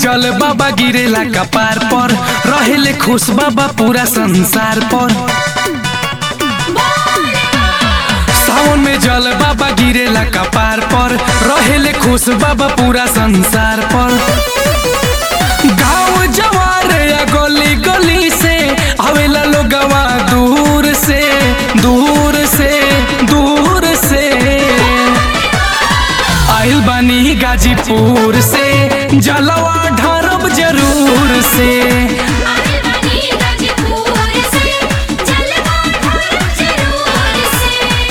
जल बाबा गिरेला कपार पर रहेले खुश बाबा पूरा संसार पर सावन में जल बाबा गिरेला कपार पर रहेले खुश बाबा पूरा संसार पर गाँव जवार या गली गली से आवेला लोगवा दूर से दूर से दूर से आइल बानी गाजीपुर से जलवा ढारब जरूर से आइल बानी गाजीपुर से जलवा ढारब जरूर से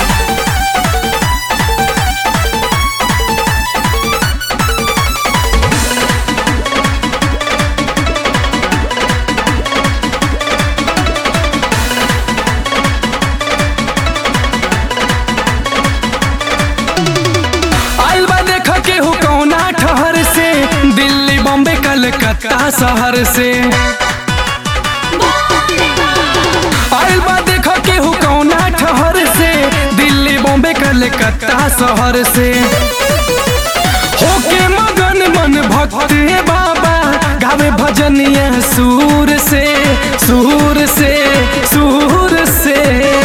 आइल बा देख के हो कौना ठहर से दिल्ली बॉम्बे कलकत्ता शहर से आइल बा देख के हो कौना ठहर से दिल्ली बॉम्बे कलकत्ता शहर से होके मगन मन भक्त हे बाबा गावे भजनिया सूर से सूर से सूर से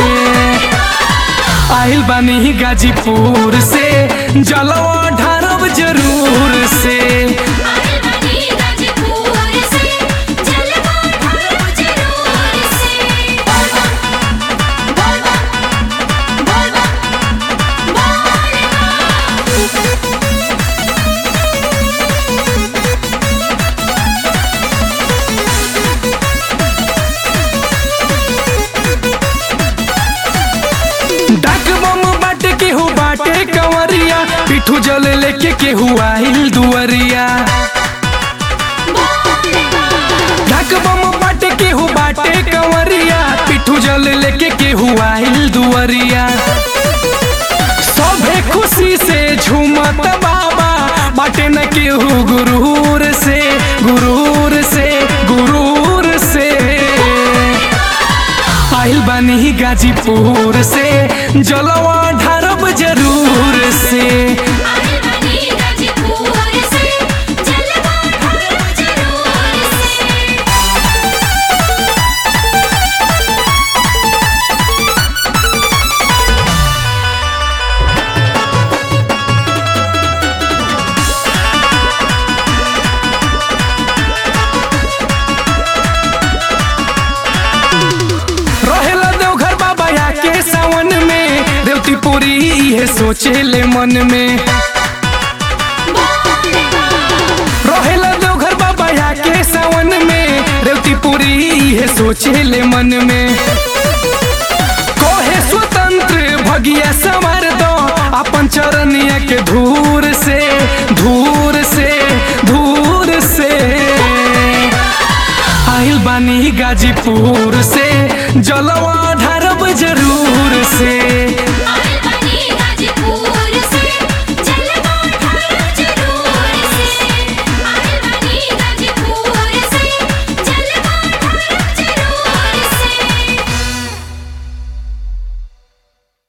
आइल बानी गाजीपुर से जलवा ढारब जरूर से आइल बानी गाजीपुर से जलवा ढारब जरूर से बोल बम बोल बम बोल बम बोल बम डाक बम बाटे केहू बाटे कंवरिया पिठू जल लेके केहू आइल दुअरिया डाक बम बाटे केहू बाटे कंवरिया पिठू जल लेके केहू आइल दुअरिया सभे खुशी से झूमत बाबा बाटे न केहू गुरूर से गुरूर से गुरूर से आइल बानी गाजीपुर से जलवा ढारब जरूर से आइल बानी गाजीपुर से जलवा ढारब जरूर से रहेला देवघर बाबा या के सावन में देवती पूरी इहे सोचे ले मन में रहेला देवघर बाबा या के सावन में देवती पूरी इहे सोचे ले मन में कोहे स्वतंत्र भगिया संवार दो अपन चरनिया के धूर से धूर से धूर से आइल बानी गाजीपुर से जल